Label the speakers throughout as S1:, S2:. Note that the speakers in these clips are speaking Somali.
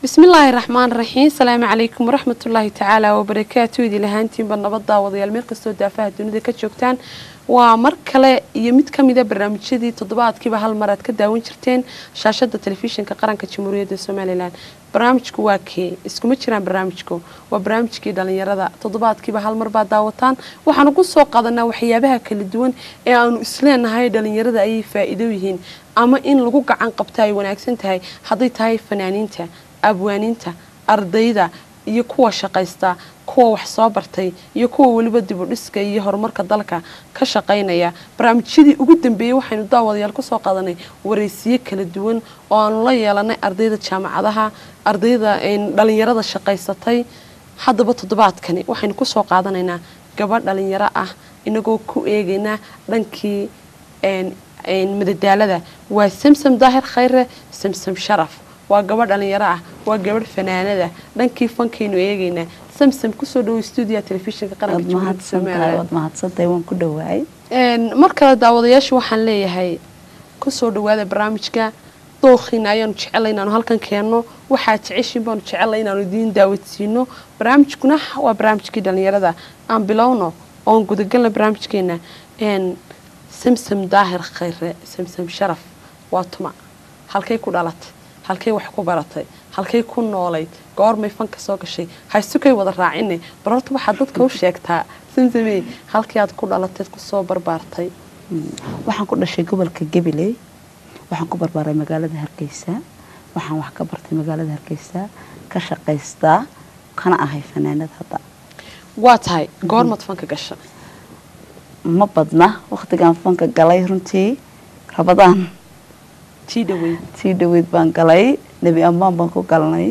S1: bismillaahi raxmaan raxiim salaamu calaykum waraxmatullaahi tacaala wabarakaatu idil ahaantiinba nabad daawadayaal meel kastoo daafaha dunida ka joogtaan waa mar kale iyo mid ka mida barnaamijyadii toddobaadkiiba hal mar aad ka daawan jirteen shaashada telefishinka qaranka jamhuuriyadda somalilan barnaamijku waa kee iskuma jiraan barnaamijku waa barnaamijkii dhalinyarada toddobaadkiiba hal mar baad daawataan waxaan ugu soo qaadanaa waxyaabaha kala duwan ee aanu isleenahay dhalinyarada ayay faa'iido yihiin ama in lagu gacan qabta ay wanaagsan tahay hadday tahay fanaaniinta abwaaniinta ardayda iyo kuwa shaqaysta kuwa wax soo bartay iyo kuwa weliba dibudhiska iyo horumarka dalka ka shaqaynaya barnaamijyadii ugu dambeeyey waxaynu daawadayaal kusoo qaadanay waraysiyo kala duwan oo aanu la yeelanay ardayda jaamacadaha ardayda dhalinyarada shaqaysatay haddaba toddobaadkani waxaynu kusoo qaadanaynaa gabadh dhalinyaro ah inagoo ku eegaynaa dhankii madadaalada waa samsam daahir khayre samsam sharaf waa gabadh dhalinyaro ah waa gabadh fanaanada dhankii fankaynu eegaynaa samsam kusoo dhawo stuudiya telefishinka qaranka jamhuuriyadda somaliland
S2: waad mahadsantahay waan ku dhawaay
S1: mar kale daawadayaasha waxaan leeyahay kusoo dhawaada barnaamijka dookhiina ayaanu jecelay inaanu halkan keenno waxaa jeceshiin baanu jecelay inaanu idiin daawadsiino barnaamijkuna waa barnaamijkii dhalinyarada aan bilowno oon gudagalna barnaamijkeena samsam daahir khayre samsam sharaf waa tuma halkay ku dhalatay halkay wax ku baratay halkay ku noolayd goormay fanka soo gashay haysukay wada raacine bar horta waxaad dadka u sheegtaa samsamey halkii aad ku dhalateed kusoo barbaartay
S2: waxaan ku dhashay gobolka gabiley waxaan ku barbaaray magaalada hargeysa waxaan wax ka bartay magaalada hargeysa ka shaqaystaa kana ahay fanaanad hadda
S1: waa tahay goormaad fanka gasha
S2: ma badna wakhtigaan fanka galay runtii rabadaan
S1: tii dhaweyd
S2: tii dhaweyd baan galay nebi ammaan baan ku galnay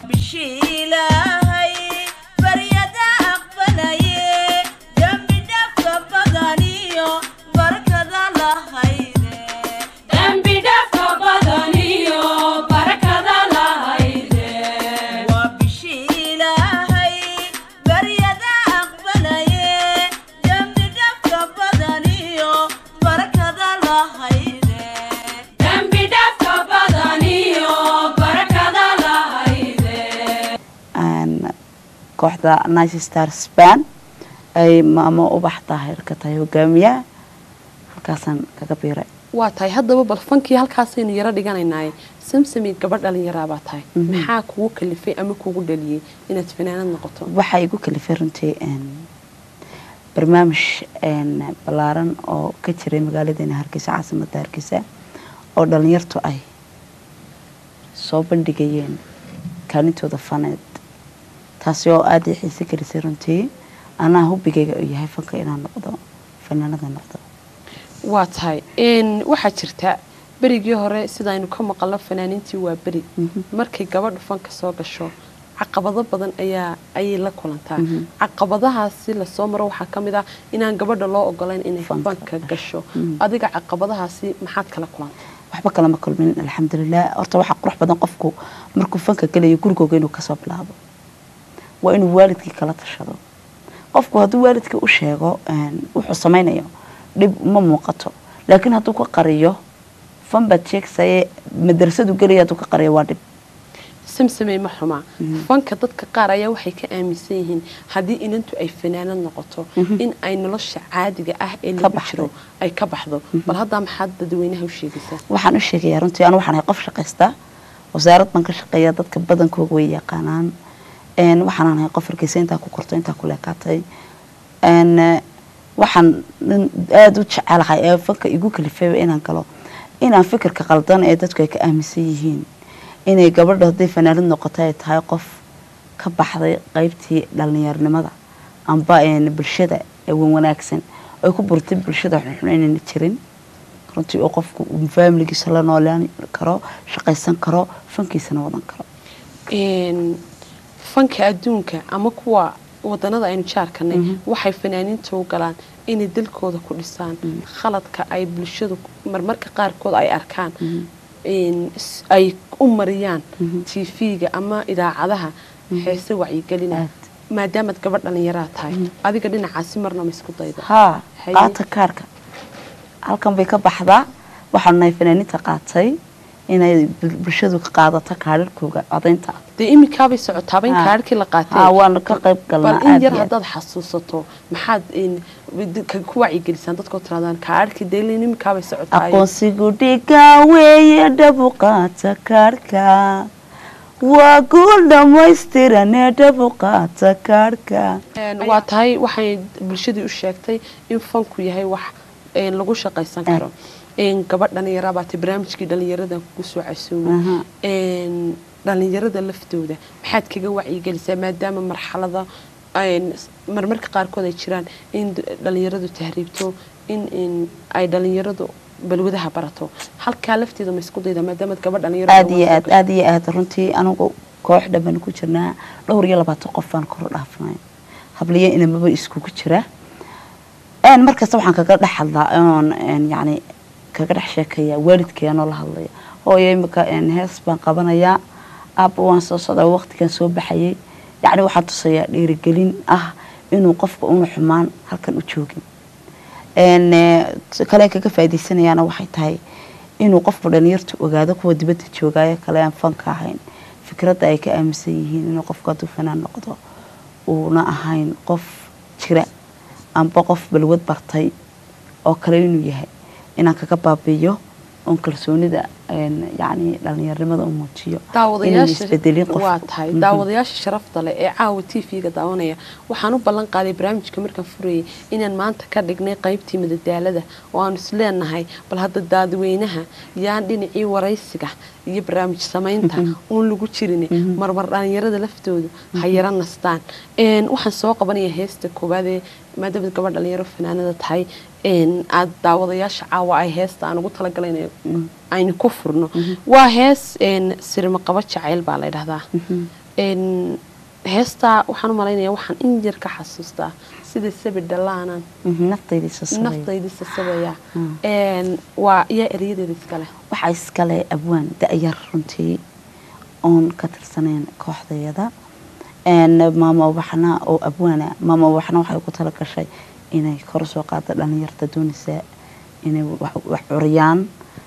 S2: kooxda nice star span ay maamo ubax daahir ka tahay hogaamiyaha halkaasaan kaga biiray
S1: waa tahay haddaba bal fankii halkaasaynu yaro dhiganaynaaye samsami gabadh dhalinyaraabaa tahay maxaa kugu kalifay ama kugu dhaliyey inaad fanaanad noqoto
S2: waxaa igu kalifay runtii barnaamij ballaaran oo ka jiray magaaladeena hargeysa caasimada hargeysa oo dhalinyartu ay soo bandhigayeen kaalintooda faneed taasi oo aada i xiise gelisay runtii anaa hubigayga uu yahay fanka inaan noqdo fanaanada noqdo
S1: waa tahay waxaa jirta berigii hore sidaaynu ka maqalno fanaaniintii waa beri markay gabadha fanka soo gasho caqabado badan ayaa ayay la kulantaa caqabadahaasi lasoo maro waxaa ka mid ah inaan gabadha loo ogolayn inay fanka gasho adiga caqabadahaasi maxaad kala kulantay
S2: waxba kalama kulmin alxamdulilah horta waxaa qurux badan qofku markuu fanka gelayo gurigooga inuu kasoo bilaabo waa inuu waalidkii kala tashado qofku hadduu waalidkii u sheego wuxuu samaynayo dhib ma muuqato laakiin hadduu ka qariyo fan baad sheegsaye madrasadu gelaya hadduu ka qariyo waa dhib
S1: samsamey ma xumaa fanka dadka qaar ayaa waxay ka aaminsan yihiin haddii inantu ay fanaanad noqoto in ay nolosha caadiga ah ee lagu jiro ay ka baxdo bal haddaa maxaad dadweynaha u sheegaysaa
S2: waxaan u sheegayaa runtii anu waxaan ahay qof shaqaysta wasaarad baan ka shaqeeya dadka badankooga way yaqaanaan waxaan ahay qof hargeysa intaa ku korto intaa ku leekaatay waxaan aada u jecelahay ee fanka igu kalifayba inaan galo inaan fikirka qaldan ee dadku ay ka aaminsan yihiin inay gabadha hadday fanaanad noqoto ay tahay qof ka baxday qeybtii dhalinyaronimada amba bulshada wan wanaagsan ay ku burtay bulshada xunxun inayna jirin runtii oo qofku faamiligiisa la noolaan karo shaqaysan karo fankiisana wadan karo
S1: fanka adduunka ama kuwa wadanada aynu jaarkanay waxay fanaaniinta u galaan inay dalkooda ku dhisaan khaladka ay bulshadu marmarka qaarkood ay arkaan ay u mariyaan tv-ga ama idaacadaha heese wacyigelina maadaamaad gabadh dhalinyaraa tahay adiga dhinacaasi marna ma isku dayda
S2: haa qaata kaarka halkan bay ka baxdaa waxaanu nahay fanaaniinta qaatay inay bul- bulshadu ka qaadato kaadharkooga codaynta
S1: dee iminkaabay socotaaba in
S2: Ha.
S1: kaadhkii la
S2: ha
S1: qaatay
S2: waanu ka qayb galnaa
S1: bal in
S2: aad
S1: yar
S2: iyo aad.
S1: haddaad xasuusato maxaad in ka- ku wacyigelisaan dadkoo tiraadaan kaadhkii dee ilaa iminkaabay socotaay
S2: aqoonsigu dhiga weeye dhabu qaata kaadhka waa guul dhammaystiranee dhabu qaata kaadhka
S1: Een, waa tahay waxay bulshadii u sheegtay in fanku yahay wax een, lagu shaqaysan karo een, gabadh dhalinyara baate barnaamijkii dhalinyarada kugu soo casuumay
S2: Aha.
S1: een, dhalinyarada laftooda maxaad kaga wacyigelisaa maadaama marxalada een, s- marmarka qaarkood ay jiraan in d- dhalinyaradu tahriibto in in ay dhalinyaradu balwadaha barato halkaa lafteeda ma isku dayda maadaama gabadh dhalinyaro
S2: aad iyo aad aad iyo aad runtii anigu koox dhan ku jirnaa dhowr iyo labaatan qof baan kor dhaafnay habliyo inamaba iskugu jira een markasta waxaan kaga dhex hadlaa oon een yacni kaga dhex sheekaya waalidkeenoo la hadlaya hooyo imika een hees baan qabanayaa aabba waan soo socdaa waqtigan soo baxayay yacni waxaan tusayaa dhiirigelin ah inuu qofka una xumaan halkan u joogin een eh, kale kaga faa'iidaysanayaana waxay tahay inuu qofku dhalinyartu ogaado kuwa dibadda joogaayo kale aan fanka ahayn fikradda ay ka aaminsan yihiin inuu qofku hadduu fanaan noqdo uuna ahayn qof jira amba qof balwad bartay oo kale inuu yahay inaan kaga baabi'iyo oon kalsoonida een, yacni dhalinyaronimada u muujiyo inaan isbedelin
S1: daawadayaasha
S2: qof
S1: waa tahay daawadayaasha sharafta leh ee caawa t v-ga daawanaya waxaan u ballan qaaday barnaamijka markaan furayay inaan maanta ka dhignay qaybtii madadaalada oo aanu is leenahay bal hadda daadweynaha yaan dhinacii waraysiga iyo barnaamij samaynta uun lagu jirin marmar dhalinyarada laftoodu ha yara nastaan Een, waxaan soo qabanaya heesta koowaad ee maadaama gabadh dhalinyaro fanaanada tahay een, aad daawadayaasha caawa ay heesta aan ugu talagalay inay aynu ku furno waa hees een, sirma qaba jacayl baa la ydhahdaa Een, heestaa waxaan u malaynayaa waxaan in yar ka xasuustaa sida sabi dhalaanan
S2: Mhm, naftayda soo sameeya.
S1: naftaydi sasabaya Een, waa iyo erayadeeda iskale
S2: waxaa iskale abwaan da-yar runtii oon ka tirsaneen kooxdayada Een, maama waxna oo abwaana maama waxna waxay ku tala gashay inay kor soo qaado dhalinyarta doonaysa inay wax wax curiyaan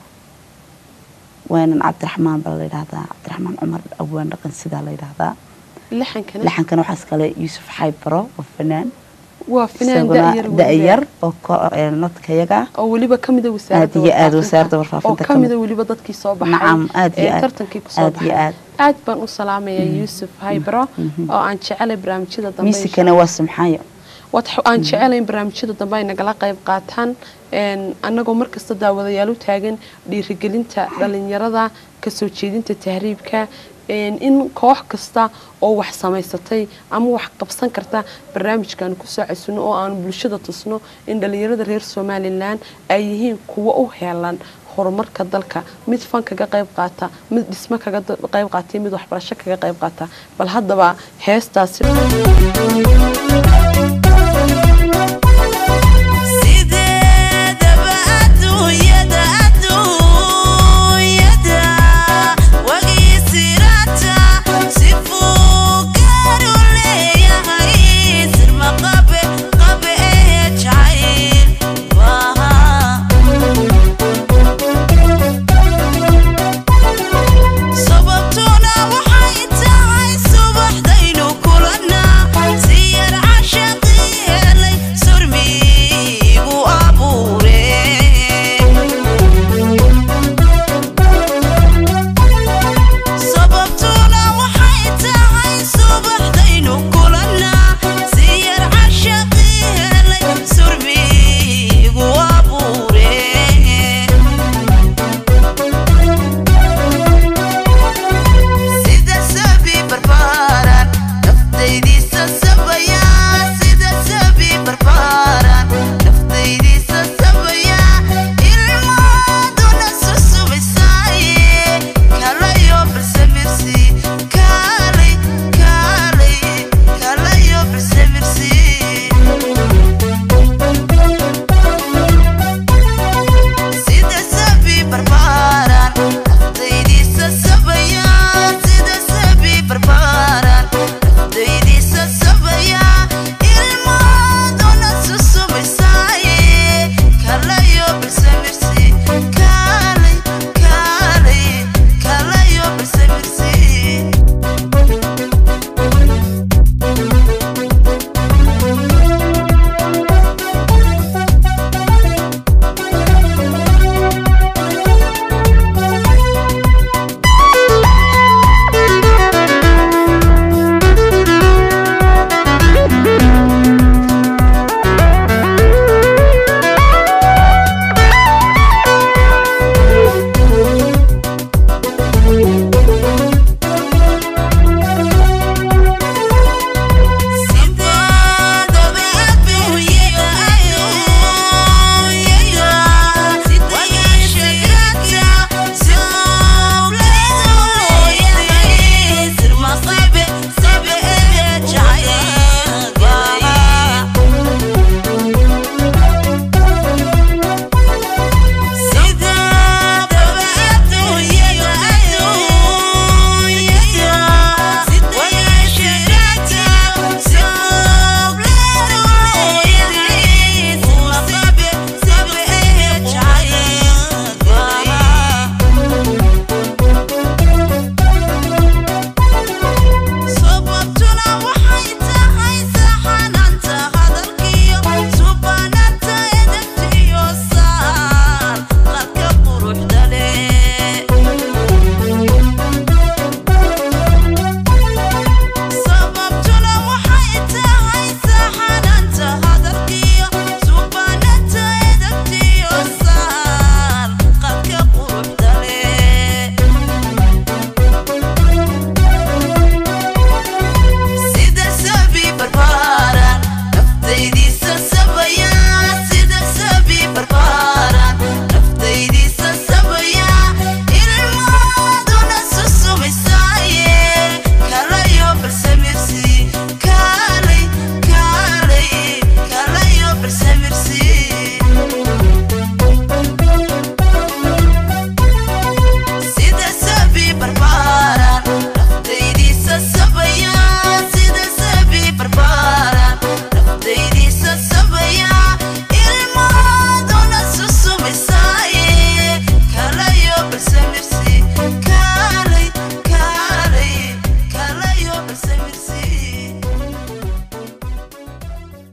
S2: waanan cabdiraxmaan baa la yidhahdaa cabdiraxmaan cumar abwaan dhaqan sidaa la yidhahdaa
S1: lixankana
S2: laxankana waxaa iskale yuusuf xaybaro oo fanaan
S1: waa finaan
S2: isaguna
S1: da'yar weliba.
S2: da-yar oo ko- ee, nadkayaga
S1: oo weliba ka mida wasaaradda
S2: Aad iyo aad
S1: warfaafinta.
S2: wasaaradda warfaafinta
S1: oo
S2: ka
S1: ka mida
S2: mid.
S1: weliba dadkii soo baxay
S2: Nacam, aad iyo
S1: ee
S2: aad.
S1: tartankii kusoo
S2: Aad iyo
S1: baxay
S2: aad.
S1: aad baan u salaamayaa yuusuf haybro oo aan jecelay barnaamijyada dambe insha
S2: miisikana waa simxaayo
S1: waad aan jecelahay in barnaamijyada dambe ay nagala qayb qaataan een, annagoo markasta daawadayaal u taagan dhiirigelinta dhalinyarada kasoo jeedinta tahriibka een, in koox kasta oo wax samaysatay ama wax qabsan karta barnaamijkan kusoo casuno oo aan bulshada tusno in dhalinyarada reer somalilan ay yihiin kuwo u heelan horumarka dalka mid fan kaga qayb qaata mid dhismo kaga da- qayb qaata iyo mid waxbarasho kaga qayb qaata bal haddaba heestaasi
S3: sideedaba adduunyada adduunyada wagii sirata sifuu gaaru leeyahay sirma qabe qabe ee jacayl waa sababtuna waxay tahay subaxdaynu kulannaa si yar cash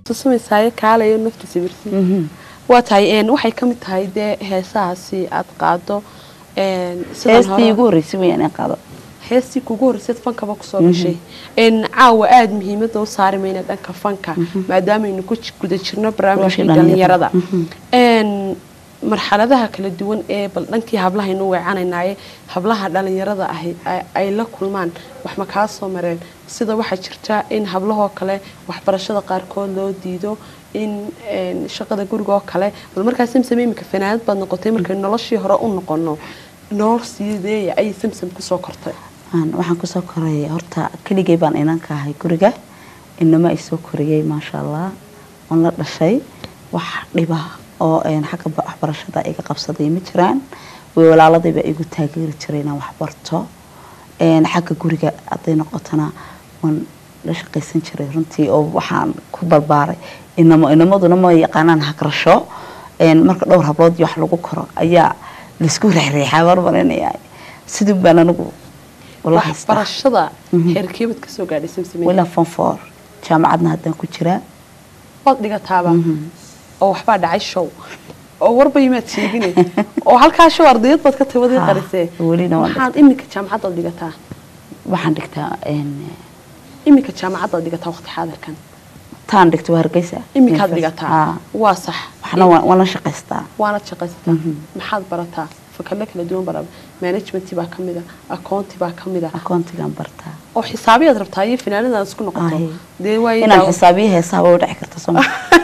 S1: tusumaysaayo kaalayo nafta sawirsi waa tahay een, waxay ka mid tahay dee heesahaasi aad qaado een, sidan
S2: heestii
S1: hore-
S2: ugu horreysay wayaan in qaado
S1: heestii kugu horreysad fankaba kusoo gashay een caawa aada muhiimada u saari mayna dhanka fanka maadaamaynu ku ji- guda jirno barnaamijkii
S2: Barnaamijkii
S1: dhalinyarada
S2: dhalinyarada.
S1: een marxaladaha kala duwan ee bal dhankii hablahaynu weecanaynaye hablaha dhalinyarada ahi ay- ay la kulmaan wax ma kaa soo mareen sida waxaa jirta in hablahoo kale waxbarashada qaarkood loo diido in een, shaqada guriga oo kale bal markaa samsam imika fanaanad baad noqotay markaynu noloshii hore u noqono nolol siideeya ayay samsam kusoo kortay
S2: Aan- waxaan kusoo korayay horta keligay baan inanka ahay guriga inama ay soo koriyey maasha allah oon la dhashay wax dhiba oo een, xagga ba- waxbarashada iga qabsaday ma jiraan way walaaladayba igu taageeri jiray inaan wax barto Een, xagga guriga hadday noqotona waan la shaqaysan jiray runtii oo waxaan ku barbaaray inamo inamaduna ma yaqaanaan hagrasho Een, marka dhowr hablood iyo wax lagu koro ayaa laisku reexreexaa marmarinaya sidii baan anigu wala haystaa
S1: waxbarashada
S2: Mhm.
S1: heerkeebad kasoo gaadhay samsame
S2: walaa fonfor jaamacadna haddaan ku jiraa
S1: waad dhigataaba oo waxbaa dhacay show oo warba yimaad sheegine oo halkaa show ardayad baad ka tawadii
S2: Ha,
S1: qarisee
S2: welina waan
S1: maxaad iminka jaamacaddaad dhigataa
S2: waxaan dhigtaa een,
S1: iminka jaamacaddaad dhigataa waqti xaadirkan
S2: taan dhigto waa hargeysa
S1: iminkaad
S2: University.
S1: dhigataa
S2: Ha,
S1: waa sax
S2: waxna waan waan la shaqaystaa
S1: waanad shaqaysataa maxaad barataa fakadle kala duwan bara managementii baa ka mida akoonti baa ka mida
S2: akoontigaan bartaa
S1: oo xisaabiyaad rabtaa iyo finaanadaad isku noqoto
S2: Aye.
S1: dee waayo
S2: inaan
S1: daawo-
S2: xisaabiyo heesaha waa u dhici karta soo ma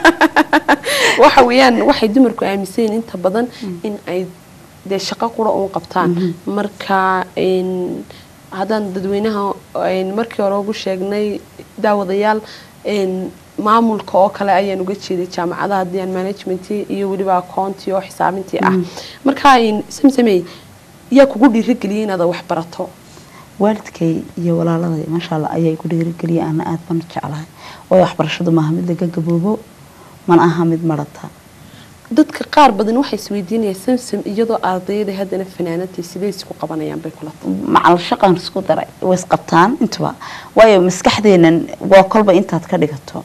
S1: waxa weeyaan waxay dumarku aaminsan yihiin inta badan in ay dee shaqo qura uun qabtaan marka een, haddaan dadweynaha een, markii hore ugu sheegnay daawadayaal een, maamulka oo kale ayaan uga jeeday jaamacadaha haddii aan managementii iyo weliba akoontii oo xisaabintii ah marka een, samsamey yaa kugu dhiirigeliyay inaad wax barato
S2: waalidkay iyo walaaladay maasha allah ayaa igu dhiirigeliyay ana aad baan u jeclahay waayo waxbarashadu maaha mid laga gaboobo mana aha mid marata
S1: dadka qaar badan waxay isweydiinayaan samsam iyadoo ardayada haddana fanaanadii sidee isku qabanayaan bay kula tahay
S2: macal shaqaan isku daray way isqabtaan intuba waayo maskaxdeenan waa kolba intaad ka dhigato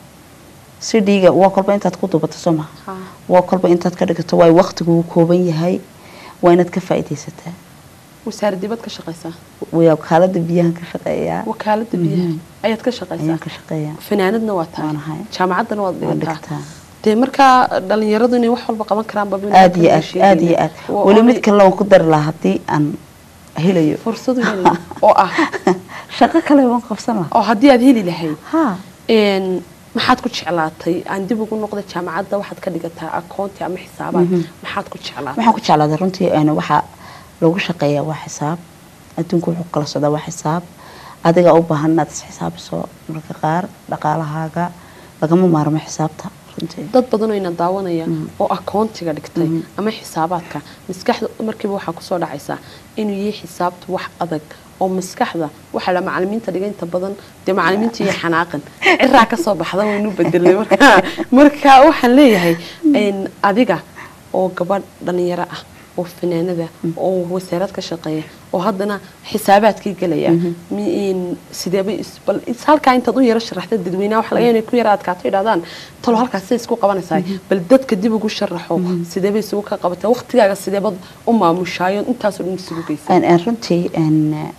S2: si dhiiga waa kolba intaad ku dubato soo maha
S1: Ha.
S2: waa kolba intaad ka dhigato waayo waqtigu wuu kooban yahay waa inaad ka faa'iidaysataa
S1: wasaaradibad ka shaqaysaa
S2: waa wakaalada biyahan ka shaqeeyaa
S1: wakaalada biyaha ayaad ka shaqaysaa
S2: ayaan ka shaqeeyaa
S1: fanaanadna waa tahay
S2: Waan ahay.
S1: jaamacaddana waad
S2: Waan
S1: dhigataa
S2: dhigtaa.
S1: dee markaa dhalinyaradu inay wax walba qaban karaan baba
S2: aad iyo aad aad iyo aad weli mid kale waan ku dari lahaa haddii aan helayo
S1: fursadu heli oo ah
S2: shaqo kale waan qabsan lahaa
S1: oo haddii aad heli lahayd
S2: ha
S1: een maxaad ku jeclaatay aan dib ugu noqda jaamacadda waxaad ka dhigataa akoonti ama xisaabaad maxaad ku jeclaatay
S2: waxaan ku jeclaaday runtii een, waxaa lagu shaqeeyaa waa xisaab adduunku wuxuu kala socdaa waa xisaab adiga u baahan inaad isxisaabiso marka qaar dhaqaalahaaga lagama maarmo xisaabta runtii
S1: dad badanoo ina daawanaya oo akoontiga dhigtay ama xisaabaadka maskaxda markiiba waxaa kusoo dhacaysa inuu yahay xisaabtu wax adag oo maskaxda waxaa la macalimiinta dhiga inta badan dee macalimiinta iyo xanaaqan ciraa kasoo baxda waynu bedelay marka marka waxaan leeyahay een, adiga oo gabadh dhalinyaro ah oo fanaanada oo wasaarad ka shaqeeya oo haddana xisaabaadkii gelaya mi- sideeba is- bal is- halkaa intaad u yaro sharaxda dadweynaha waxa laga yaabaa inay ku yara adkaato idhahdaan talo halkaas siday isku qabanaysaa bal dadka dib ugu sharaxo sideeba isugu ka qabata waqtigaaga sideebad u maamushaayo intaasoo dhan isugu geysa
S2: Een, een, runtii een,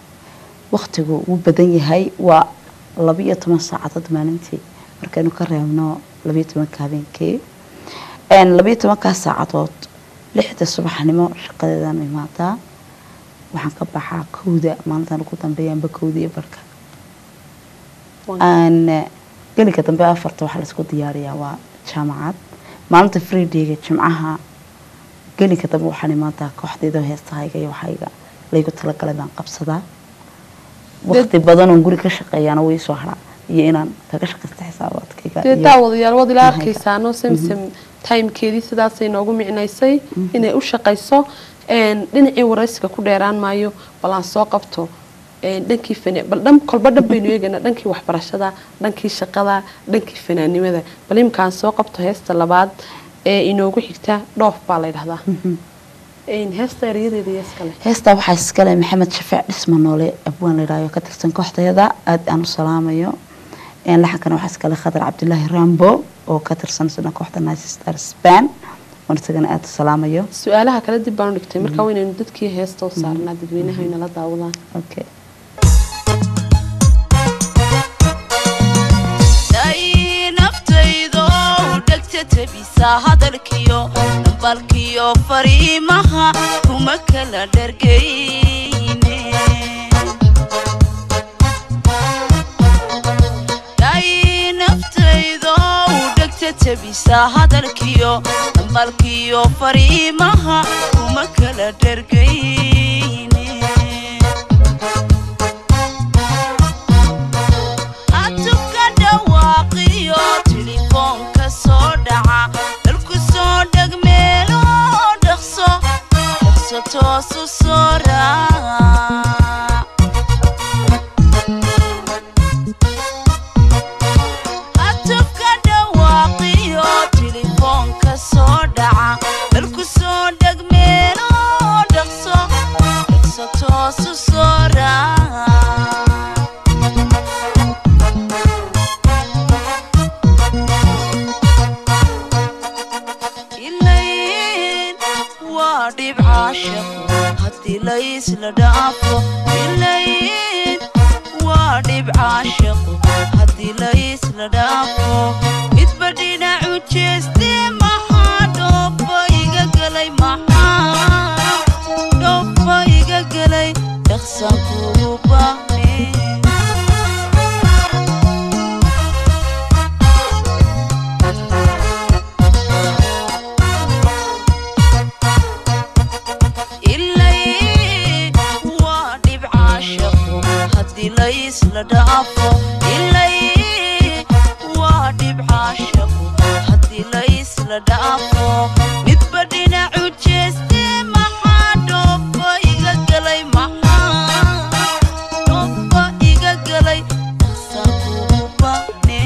S2: waqtigu wuu badan yahay waa labiyo toban saacadood maalintii markaynu ka reebno labiyo tobanka habeenkii Een, labiyo tobankaas saacadood lixda subaxnimo shaqadeedaan imaadaa waxaan ka baxaa kowda maalintan ugu dambeeya amba kowda iyo barka aan gelinka dambe afarta waxaa laisku diyaariyaa waa jaamacad maalinta freedayga jimcaha gelinka dambe waxaan imaadaa kooxdeeda heestahayga iyo waxayga laygu talagalay baan qabsadaa waqti badan oon guri ka shaqeeyaana way soo haraa iyo inaan kaga shaqaysta xisaabaadkayga
S1: dee
S2: iyo-
S1: daawadayaal waad ila
S2: Mahayga.
S1: arkaysaano samsam timekeedii sidaasay noogu micnaysay inay u shaqayso een, dhinacii waraysiga ku dheeraan maayo bal aan soo qabto een, dhankii fana bal dhan kolba dhan baynu eegaynaa dhankii waxbarashada dhankii shaqada dhankii fanaanimada bal imika aan soo qabto heesta labaad ee inoogu xigta dhoof baa la ydhahdaa Een, heesta erayadeeda iyo iskale
S2: heestaa waxaa iskale maxamed shafeec dhisma noole abwaan la yidhahdo ka tirsan kooxdeeda aad aan u salaamayo Een, laxankana waxaa iskale khadar cabdulaahi rambo oo ka tirsan suna kooxda nice star span oon isagana aada u salaamayo
S1: su-aalaha kale dib baan u dhigtay markaa waynaynu dadkii heesta u saarnaa dadweynaha inala daawadaan
S2: okay
S3: day naftaydo dhegta tabisa hadalkiyo dhambalkiyo fariimaha kuma kala dhergayne day naftaydo dhegta tabisa hadalkiyo dhambalkiyo fariimaha kuma kala dhergayne adduunka dhawaaqiyo telefoonka soo dhaca dalku soo dheg meelo dhaqso dhaqso toosu soo raac adduunka dhawaaqiyo telefoonka soo dhaca dalku soo dheg meelo dhaqso dhaqso toosu soo raac ilayn waa dhibca shaqo haddii laysla dhaafo ilayn waa dhibca shaqo haddii laysla dhaafo midba dhinacu jeeste maxaa dhooba iga galay maxaa dhooba iga galay dhaqsan kugu baahne ilay waa dhibca shaqo haddii laysla dhaafo ilay waa dhibca shaqo haddii laysla dhaafo midba dhinacu jeeste maxaa dhooba iga galay maxaa dhooba iga galay dhaqsan kugu baahne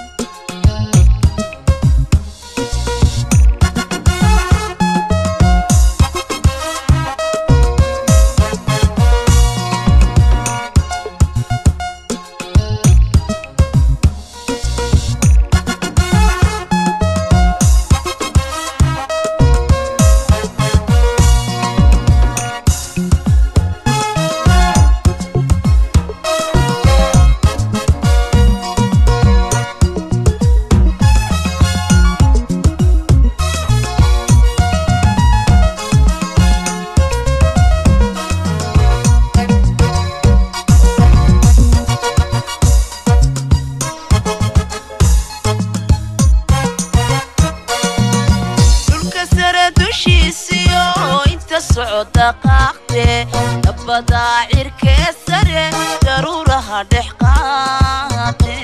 S3: dhulka sare dushiisiyo inta socda qaaqde dabbadaa cirkee sare daruuraha dhex qaade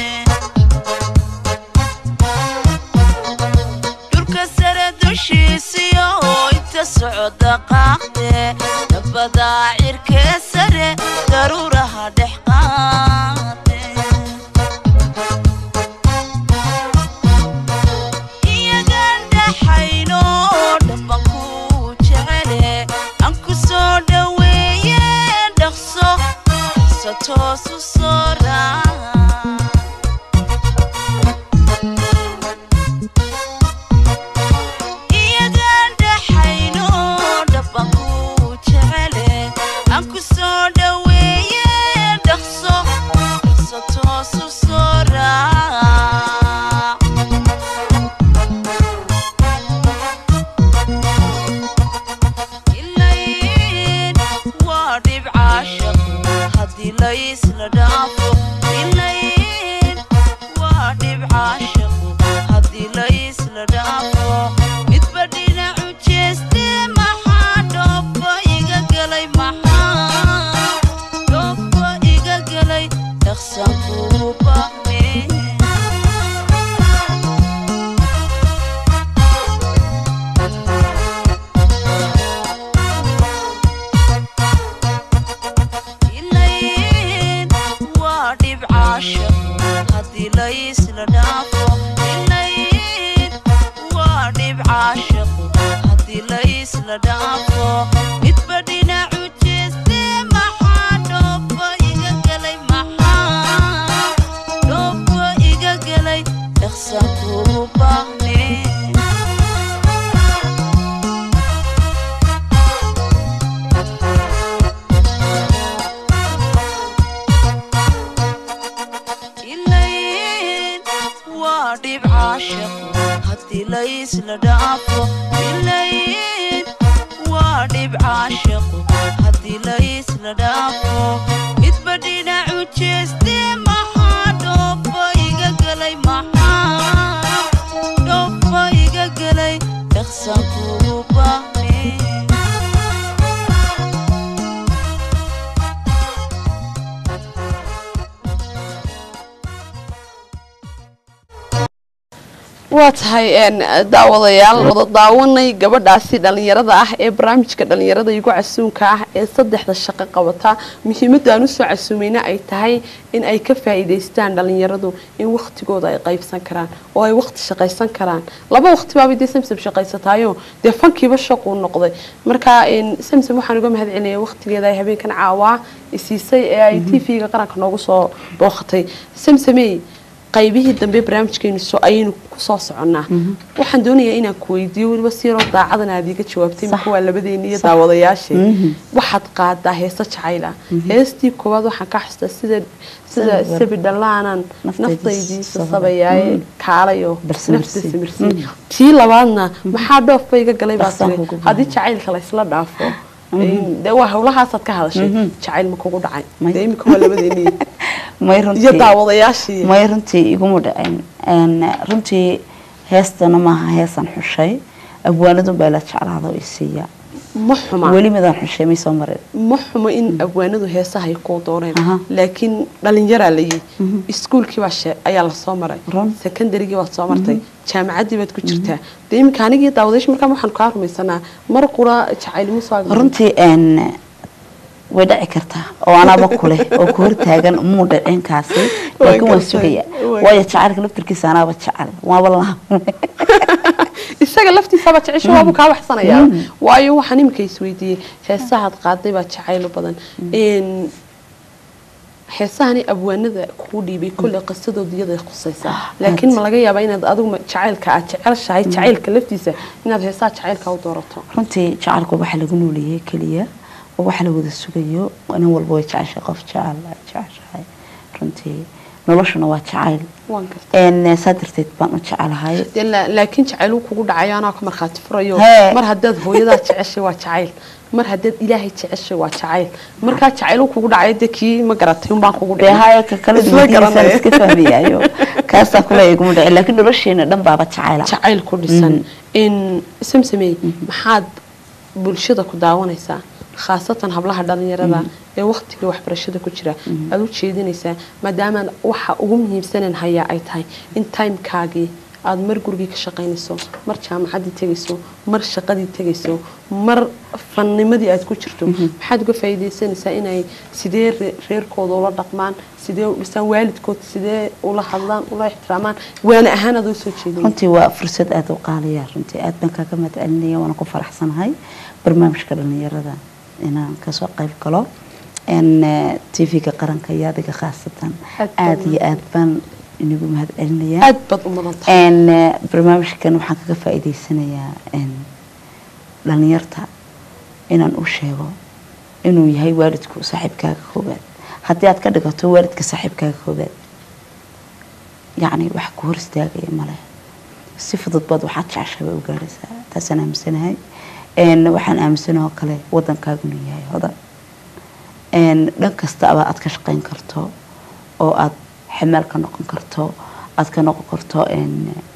S3: dhulka sare dushiisiyo inta socda qaaqde dabbadaa cirkee sare daruuraha dhex qaade iyagaan dhaxayno dhamban ku jecele aan ku soo dhoweeye dhaqso dhaqso toosu soo raac iyagaan dhaxayno dhamban ku jecele aan ku soo dhoweeye dhaqso dhaqso toosu soo raac ilayn waa dhibca shaqo haddii laysla dhaafo ilayn waa dhibca shaqo haddii laysla dhaafo midba dhinacu jeeste maxaa dhooba iga galay maxaa dhooba iga galay dhaqsan kugu baahne ilayn waa dhibca shaqo haddii laysla dhaafo ilayn waa dhibca shaqo haddii laysla dhaafo midba dhinacu jeeste maxaa dhooba iga galay maxaa dhooba waa dhib caashaqo haddii laysla dhaafo ilayn waa dhib caashaqo haddii laysla dhaafo midba dhinacu jeestee maxaa dhoofa iga gelay maxaa dhoofa iga gelay dhaqsan kugu baahne
S1: waa tahay een, daawadayaal wada daawanay gabadhaasi dhalinyarada ah ee barnaamijka dhalinyarada igu casuunka ah ee saddexda shaqo qabata muhiimadda aan usoo casuumayna ay tahay in ay ka faa'iidaystaan dhalinyaradu in waktigooda ay qaybsan karaan oo ay waqti shaqaysan karaan laba waqti baabay dee samsam shaqaysataayo dee fankiiba shaquu noqday marka een, samsam waxaan uga mahad celinaya waqtigeeda ay habeenkan caawaa isiisay ee ay t v-ga qaranka noogu soo booqatay samsamey qaybihii dambe barnaamijkeenu soo ayaynu kusoo soconnaa waxaan doonayaa inaan ku weydiiyo weliba si yaroo daacadan aad iiga jawaabtay marka waa labadeeni iyo daawadayaashe waxaad qaadaa heeso jacayl ah heestii koowaad waxaan ka xustaa sida sida
S2: Sabi-
S1: sabi dhallaanan
S2: Naftayda
S1: naftaydiisa
S2: sabaya.
S1: sabayaaye kaalayo
S2: Balse
S1: nafta
S2: marsi.
S1: simirsi tii labaadna maxaa dhoofba iga galay baa
S2: Dhaqsan
S1: tiri
S2: kugu
S1: haddii jacaylka la isla dhaafo dee waa hawlahaasaad ka hadashay jacayl ma kugu dhacay
S2: May.
S1: dee imika waa labadeeni
S2: may
S1: iyo
S2: runtii
S1: daawadayaashii
S2: may runtii iguma dhicin Een, runtii heestana maaha heesan xushay abwaanadun baa la jeclaada oo isiiya
S1: ma xuma
S2: weli midaan xushay may soo marin
S1: ma xumo in abwaanadu heesaha ay kuu dooneen
S2: Aha.
S1: laakiin dhalinyaraa layi iskuulkii baa shee ayaa lasoo maray
S2: Run.
S1: secondarygii baad soo martay jaamacaddii baad ku jirtaa dee iminka anigii daawadayash markaa waxaan kaa rumaysanaa mar qura jacaylimo soo agmaray.
S2: runtii een, way dhici kartaa oo anaaba kuleh oo ku hortaagan muu dhicin kaasi laakiin waan
S1: gartay.
S2: sugaya
S1: Waan
S2: waayo jacaylka laftirkiisa anaaba jecel waaba laha
S1: isaga laftiisaba jecesho waabu kaa waxsanayaa waayo waxaan iminka isweydiiyey heesahaad qaaday baa jacaylo badan Een, heesahani abwaanada kuu dhiibay kolley qisadooda iyaday khusaysaa laakiin ma laga yaabaa inaad adigu ma- jacaylka aad jecelshahay jacaylka laftiisa inaad heesaha jacaylka u doorato
S2: runtii jacaylku waxa lagu nooleeyay keliya oo waxa la wada sugayo nin walba way jeceshay qof jecel ay jeceshahay runtii noloshuna waa jacayl
S1: waan gartay
S2: een saa darteed baan u jecelahay
S1: dee la- laakiin jacayl uu kugu dhacayo anaa ka markhaati furayo
S2: Hee.
S1: mar haddaad hooyadaa jeceshay waa jacayl mar haddaad ilaahay jeceshay waa jacayl markaa jacayl uu kugu dhacayo dee kii ma garatay unbaan kugu
S2: dee
S1: dhicin.
S2: haya ka kala
S1: Isla
S2: duwadiisa
S1: garanaya.
S2: iska fahmayayo kaasaa kule iguma dhicin laakiin nolosheena dhan baaba jacayla
S1: jacayl ku dhisan in samsamey maxaad bulshada ku daawanaysaa khaasatan hablaha dhalinyarada ee waqtiga waxbarashada ku jira aad u jeedinaysaa maadaama waxa ugu muhiimsanan hayaa ay tahay in timekaagii aad mar gurigii ka shaqaynayso mar jaamacaddii tegayso mar shaqadii tegayso mar fannimadii aad ku jirto maxaad uga faa'iidaysanaysaa inay sidee re- reerkooda ula dhaqmaan sidee u dhisaan waalidkood sidee ula hadlaan ula ixtiraamaan waana ahaan aad u soo jeedin
S2: runtii waa fursad aada u qaaliya runtii aad baan kaaga mahadcelinaya waana ku faraxsanahay barnaamijka dhalinyarada inaan kasoo qayb galo n tv-ga qaranka iyo adiga khaasatan
S1: Aad baan
S2: aada iyo aad baan inigu mahadcelinayaa
S1: aad baad u mudan tahay
S2: n barnaamijkan waxaan kaga faa'iidaysanayaa n dhalinyarta inaan u sheego inuu yahay waalidku saaxiibkaaga koobaad haddii aad ka dhigato waalidka saaxiibkaaga koobaad yacni wax ku hor istaagaya male si fudud baad waxaad jeceshahay bay u gaaraysaa taasaan aaminsanahay n waxaan aaminsanahay oo kale waddankaagu inuu yahay hodan n dhan kastaba aad ka shaqayn karto oo aad xamaal ka noqon karto aad ka noqon karto n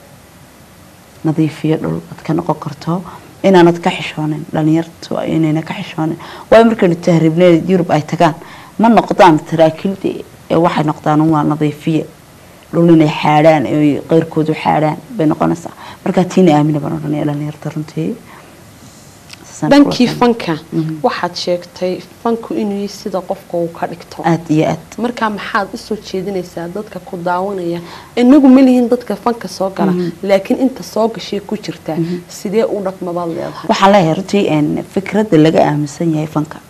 S2: nadiifiyo dhul aad ka noqon karto inaanad ka xishoonin dhalinyartu inayna ka xishoonin waayo markaynu tahriibnay yurub ay tagaan ma noqdaan taraakiildi ee waxay noqdaan waa nadiifiye dhul inay xaadhaan ay qeyrkoodu xaadhaan bay noqonaysaa markaa tiina aamina baan odhanaya dhalinyarta runtii Saasaan kula
S1: dhankii
S2: talin.
S1: fanka waxaad sheegtay fanku inuu yahay sida qofka uu ka dhigto
S2: aad iyo aad
S1: markaa maxaad usoo jeedinaysaa dadka ku daawanaya inagu ma lihin dadka fanka soo gala laakiin inta soo gashay ku jirta sidee u dhaqmabaad leedahay
S2: waxaan leeyahay runtii n fikradda laga aaminsan yahay fanka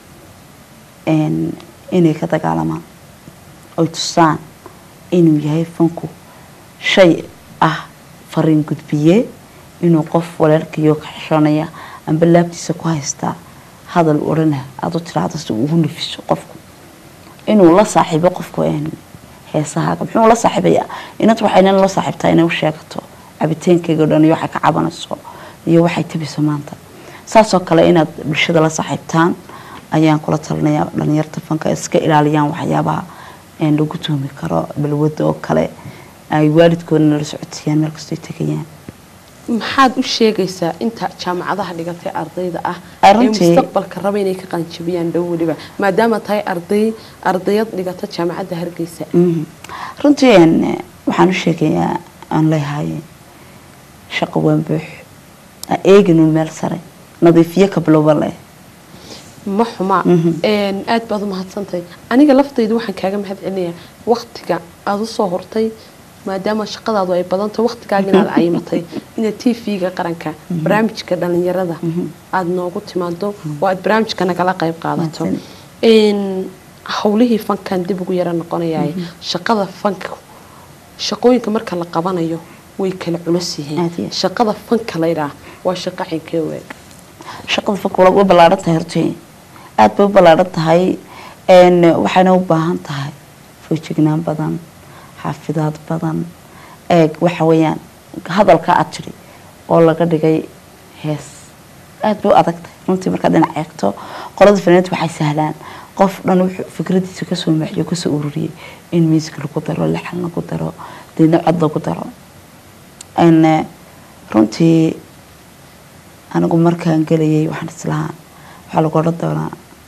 S2: n inay ka dagaalamaan oy tusaan inuu yahay fanku shay ah fariin gudbiye inuu qof walaalkiyo ka xishoonaya amba laabtiisa ku haystaa hadal odhana aada u tiraahdo si uu ugu nafiso qofku inuu la saaxiibo qofku n heesahaaga muxuu la saaxiibaya inanta waxay nin la saaxiibtaa inay u sheegato cabiteenkayga o dhan iyo waxay ka cabanayso iyo waxay tabiso maanta saasoo kale inaad bulshada la saaxiibtaan ayaan kula talinayaa dhalinyarta fanka iska ilaaliyaan waxyaabaha een lagu tuhmi karo balwada oo kale ay waalidkoodana la socodsiiyaan meel kastoo ay tegayaan
S1: maxaad u sheegaysaa inta jaamacadaha dhigatay ardayda ah
S2: Ay,
S1: ee
S2: runtii-
S1: mustaqbalka raba inay ka qalinjabiyaan dhow weliba maadaama tahay arday ardayad dhigata jaamacadda hargeysa
S2: Mhm. runtii een, waxaan u sheegayaa aan leeyahay shaqo waan buux ha eeginu meel sare nadiifiyo kabilowba leh
S1: ma xuma
S2: Mhm.
S1: Een, aad baad u mahadsantahay aniga laftaydu waxaan kaaga mahad celinayaa waktiga aada usoo hortay maadaama shaqadaadu ay badantahay waktigaaga inaad cayimatay inaad t v-ga qaranka barnaamijka dhalinyarada aada noogu timaado oo aad barnaamijka nagala qayb qaadato
S2: Mahadsan.
S1: Een, howlihii fankan dib ugu yara noqonayaay shaqada fanka shaqooyinka marka la qabanayo way kala culus yihiin
S2: Aad iyo aad.
S1: shaqada fanka laydhaah waa shaqo xinkee weeg
S2: shaqada fanka waa way ballaaran tahay hortii aada bay u ballaaran tahay een, waxayna u baahan tahay foojignaan badan xaafidaad badan eeg waxa weeyaan hadalka aad tiri oo laga dhigay hees aada bay u adag tahay runtii markaad dhinac eegto qolada fanaaniinta waxay sahlaan qof dhan wuxuu fikradiisa kasoo maxiyo kasoo ururiyey in music lagu daro laxan lagu daro deedna cod lagu daro een, runtii anigu markaan gelayay waxaan islahaa waxaa lagu odhan doonaa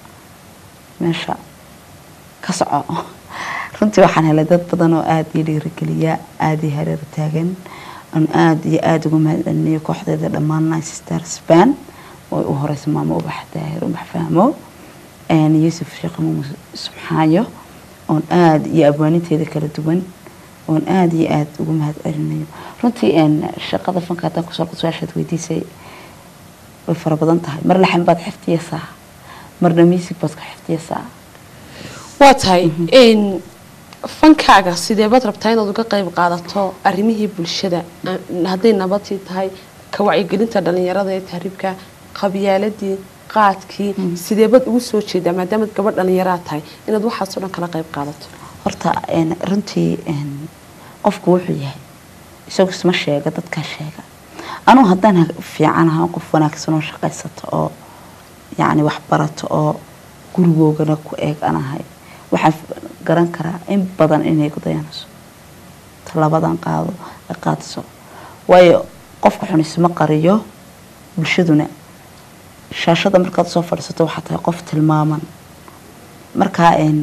S2: meesha ka soco runtii waxaan helay dad badan oo aada ii dhiirigeliya aada ii hareer taagan aan aada iyo aada uga mahadcelinayo kooxdeeda dhammaan nice star span oo u horeysa maamo ubax daahir ubax fahmo een, yuusuf sheekh muuse subxaayo oon aada iyo abwaaninteeda kala duwan oon aada iyo aada uga mahadcelinayo runtii een, shaqada fanka haddaan kusoo qod su-aashaad weydiisay way fara badan tahay mar laxan baad xifdiyeysaa marna music baad ka xifdiyeysaa
S1: waa tahay n fankaaga sidee baad rabtaa inaad uga qayb qaadato arrimihii bulshada a- hadday nabadii tahay ka wacyigelinta dhalinyarada ee tahriibka qabyaaladii qaadkii sidee baad ugu soo jeedaa maadaamaad gabadh dhalinyaraa tahay inaad waxaasoo dhan kala qayb qaadato
S2: horta een, runtii een, qofku wuxuu yahay isagu isma sheega dadkaa sheega anugu haddaan ha- fiican ahaan qof wanaagsan oo shaqaysato oo yacni wax barato oo gurigoogana ku eeg anahay waxaan f- garan karaa in badan inay ku dayanayso talabadan qaado ay qaadiso waayo qofka xun isma qariyo bulshaduna shaashada markaad soo fadhiisato waxaa tahay qof tilmaaman markaa een,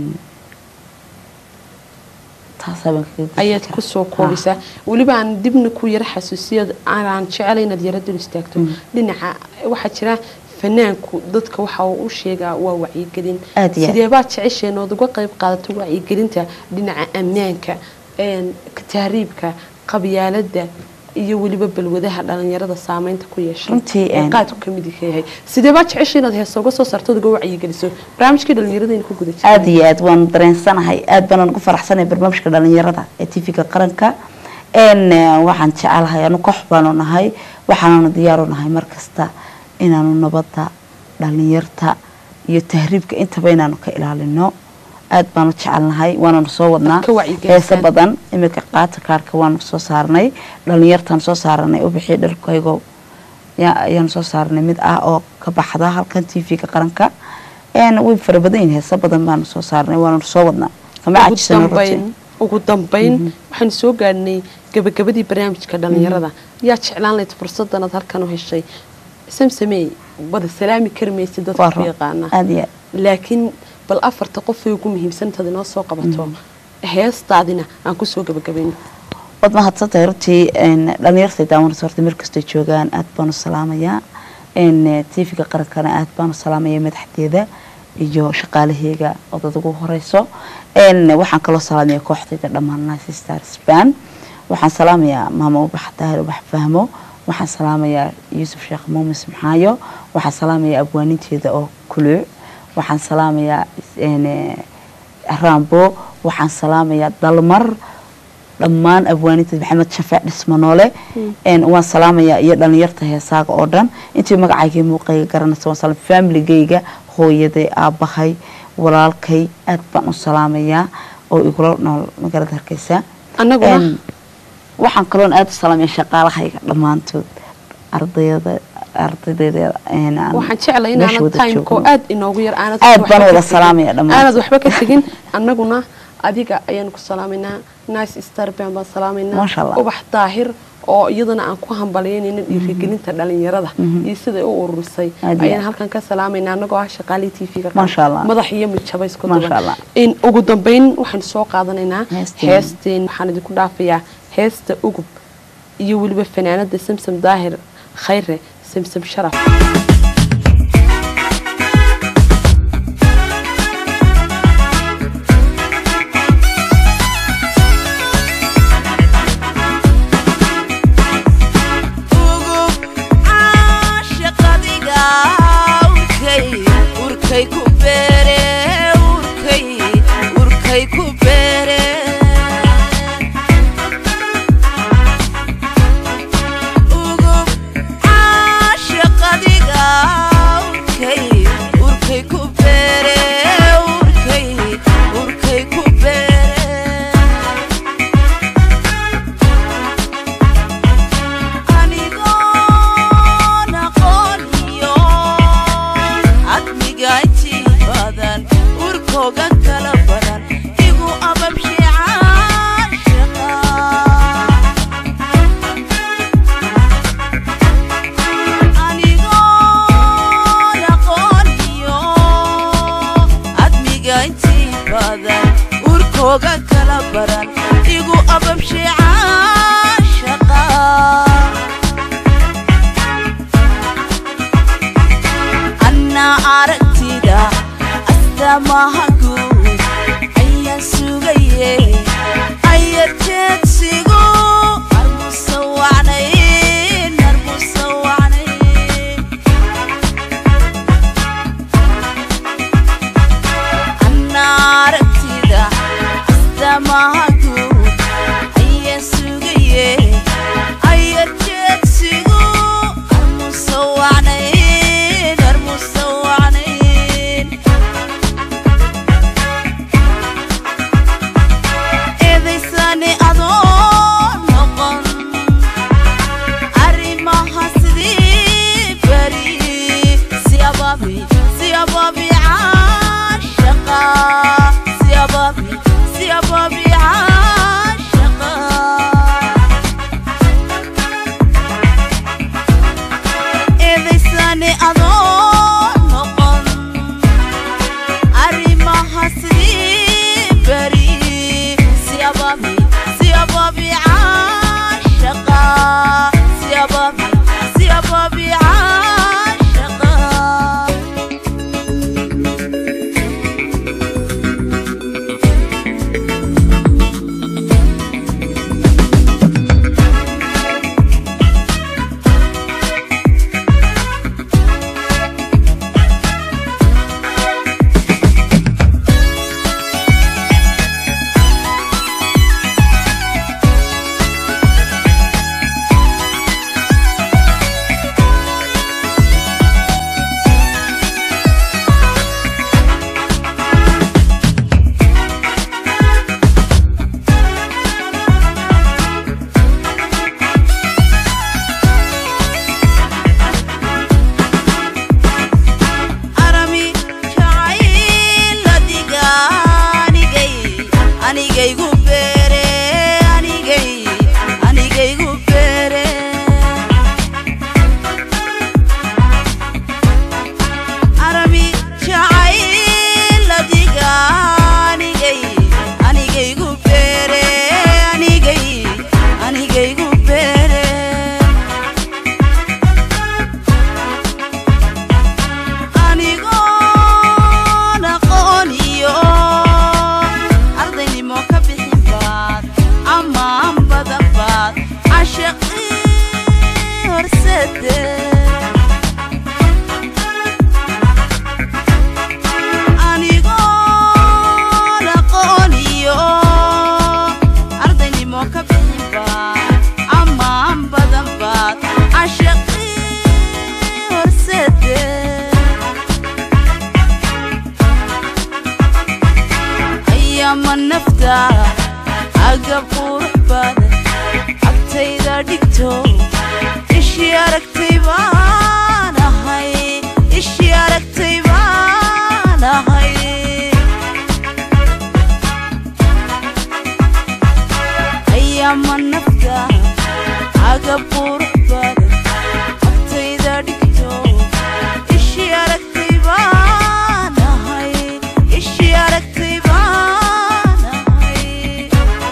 S2: taasaa baan kaga gudbi
S1: ayaad
S2: karaa.
S1: kusoo
S2: Ha.
S1: koobaysaa weliba aan dibna ku yara xasuusiyo aanaan jeclay inaad yara dul istaagto dhinaca waxaa jira fanaanku dadka waxa uu u sheegaa waa wacyigelin
S2: Aad iyo aad.
S1: sidee baad jecesheen ood uga qayb qaadato wacyigelinta dhinaca ammaanka een, tahriibka qabyaalada iyo weliba balwadaha dhalinyarada saameynta ku yeeshay
S2: Runtii,
S1: ee
S2: een,
S1: qaadku ka mid ka yahay sidee baad jeceshay inaad heesa uga soo saarto ood uga wacyigeliso barnaamijkii dhalinyarada ku guda jirnay.
S2: aada iyo aad waan dareensanahay aad baan ugu faraxsanahay barnaamijka dhalinyarada ee tv-ga qaranka n waxaan jecelahay anu koox baanu nahay waxaananu diyaaru nahay markasta inaanu nabadda dhalinyarta iyo tahriibka intaba inaanu ka ilaalino aad baanu jecelnahay waananu soo wadnaa
S1: Ka wacyigelisaan.
S2: heese badan imika qaata kaarka waanu soo saarnay dhalinyartaan soo saaranay u bixii dharkaygo ya- ayaanu soo saarnay mid ah oo ka baxda halkan tv-ga qaranka een way fara badan yihiin heese badan baanu soo saarnay waanu soo wadnaa kama
S1: ugu
S2: cajisano runtii
S1: dambayn ugu dambayn waxaanu soo gaadhnay gabagabadii barnaamijka dhalinyarada yaa jeclaan lahayd fursadan aad halkan u heshay samsamey wada salaami kari maysid dadka
S2: Waa
S1: ku
S2: run.
S1: yaqaana
S2: aad iyo aad
S1: laakiin bal afarta qof ay ugu muhiimsan intaad inoo soo qabato heestaadina aan kusoo gabagabayno
S2: waad mahadsantahay runtii een, dhalinyartay daawanaysa horta meel kastoo joogaan aad baanu salaamayaa een, tv-ga qarankana aad baanu salaamaya madaxdeeda iyo shaqaalaheyga oo dad ugu horeyso een, waxaan kaloo salaamaya kooxdayda dhammaan nice star span waxaan salaamayaa maamo ubax daahir ubax fahmo waxaan salaamayaa yuusuf sheekh muumis maxaayo waxaan salaamayaa abwaaninteeda oo kuluuc waxaan salaamayaa een, rambo waxaan salaamayaa dalmar dhammaan abwaaninteed maxamed shafeec dhismanoole een, waan salaamayaa iyo dhalinyarta heesaaga oo dhan intii magacayga muuqayga garanaysa waan salaam familygayga hooyaday aabahay walaalkay aad baan u salaamayaa oo igula nool magaalada hargeysa
S1: annaguna
S2: Een, waxaan kaloon aada u salaamaya shaqaalahayga dhammaantood ardayda ardaydeeda een, aan
S1: waxaan jeclay
S2: meesha
S1: inaanad
S2: wada
S1: timeko
S2: joogno.
S1: aad inoogu yar aanad
S2: Aad
S1: waxba
S2: baan
S1: ka
S2: wada
S1: tegin.
S2: salaamaya dhammaan.
S1: aanad waxba ka tegin annaguna adiga ayaanu ku salaamaynaa nice starban baan salaamaynaa
S2: Masha Allah.
S1: ubax daahir oo iyadana aan ku hambalyaynayna dhiirigelinta dhalinyarada iyo siday u ururisay
S2: Aad iyo
S1: ayaan
S2: aad.
S1: halkan ka salaamaynaa annagoo ah shaqaalii tv-ga
S2: Masha Allah.
S1: madax iyo midjaba isku
S2: Masha
S1: duban
S2: Allah.
S1: in ugu dambeyn waxaanu soo qaadanaynaa
S2: Heesteen.
S1: heesteen waxaan idinku dhaafayaa heesta ugub iyo weliba fanaanada samsam daahir khayre samsam sharaf
S3: ugub caashaqadiga urkay urkay ku beere urkay urkay ku beere ugub caashaqadiga urkay urkay ku beere urkay urkay ku beere anigoon aqooniyo admigayti badan urkooga kala badan igu ababshiicaan shaqa anigoon aqooniyo admigayti badan urkooga kala baran igu ababshiicaan shaqa annaa aragtida astamaha guud ayaan sugaye ayarjeedsigu armusawacnayn armusawacnayn annaa aragtida astamaha guud ayaan sugaye ayarjeedsigu armusawacnayn armusawacnayn eedaysani adoo noqon arrimaha sidii beri si ababi si ababi caashaqa si ababi si ababi caashaqa eedaysani adoo noqon arrimaha sidii beri si ababi si ababi caashaqa si ababi si ababi caashaqa arami jacayl adiga anigay anigaygu beere anigay anigaygu beere arami jacayl adiga anigay anigaygu beere anigay anigaygu beere anigoon aqooniyo ardaynimo ka bixinba agab qurux badan agtayda dhigto ishii aragtay baan ahay ishii aragtay baan ahay ayaama nafta agab qurux badan agtayda dhigto ishii aragtay baan ahay ishii aragtay baan ahay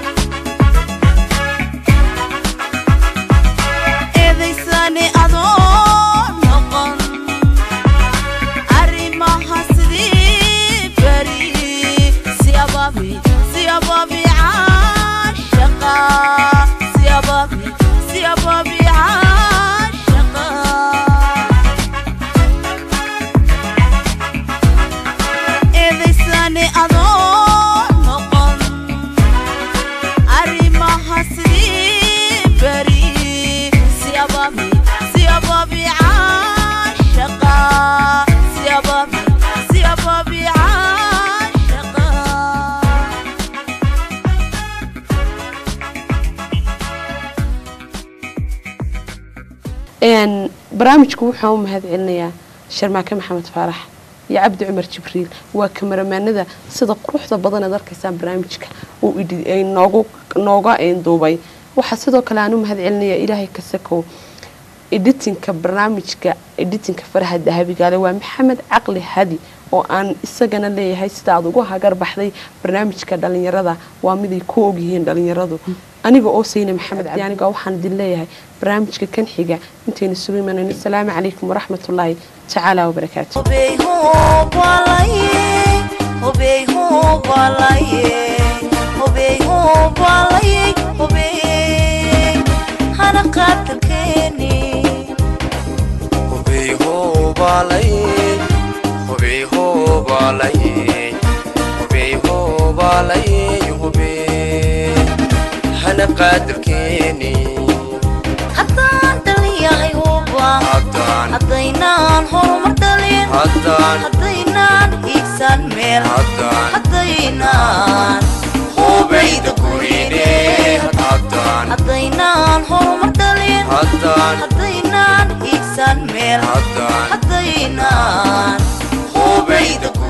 S3: eedaysani adoo noqon arrimaha sidii beri si ababi si ababi caashaqa si ababi si ababi caashaqa eedaysani adoo noqon arrimaha sidii beri si ababi si ababi caashaqa si ababi si ababi caashaqa
S1: Een, barnaamijku wuxuu u mahad celinayaa sharmaake maxamed faarax iyo cabdi cumar jibriil waa kamaramaanada sida quruxda badan aad arkaysaan barnaamijka uu idi- ay noogu nooga een, duubay waxaa sidoo kale aan u mahad celinayaa ilaahay kasakow editinka barnaamijka editinka faraha dahabigaale waa maxamed caqli hadi oo aan isagana leeyahay sida aad ugu hagar baxday barnaamijka dhalinyarada waa miday ku ogyihiin dhalinyaradu aniga oo sayna maxamed cabdi aniga waxaan idin leeyahay barnaamijka kan xiga intaynu isugu imanayno asalaamu calaykum waraxmatullaahi tacaala wabarakaatu
S3: Obey hobalaye, obey hobalaye, obey hobalaye, obey hana qatarkeeni.
S4: hubey hoobalaye hubey hoobalaye hubey hoobalaye hubey hana qaadirkeeni
S3: Haddaan dhaliyahay huba,
S4: haddaan
S3: haddaynaan horumar dhalin,
S4: haddaan
S3: haddaynaan hiigsan meel,
S4: haddaan
S3: haddaynaan
S4: hubeyda gurine haddaan
S3: haddaynaan horumar dhalin,
S4: haddaan
S3: haddaynaan hiigsan meel,
S4: haddaan
S3: haddaynaan
S4: hubeyda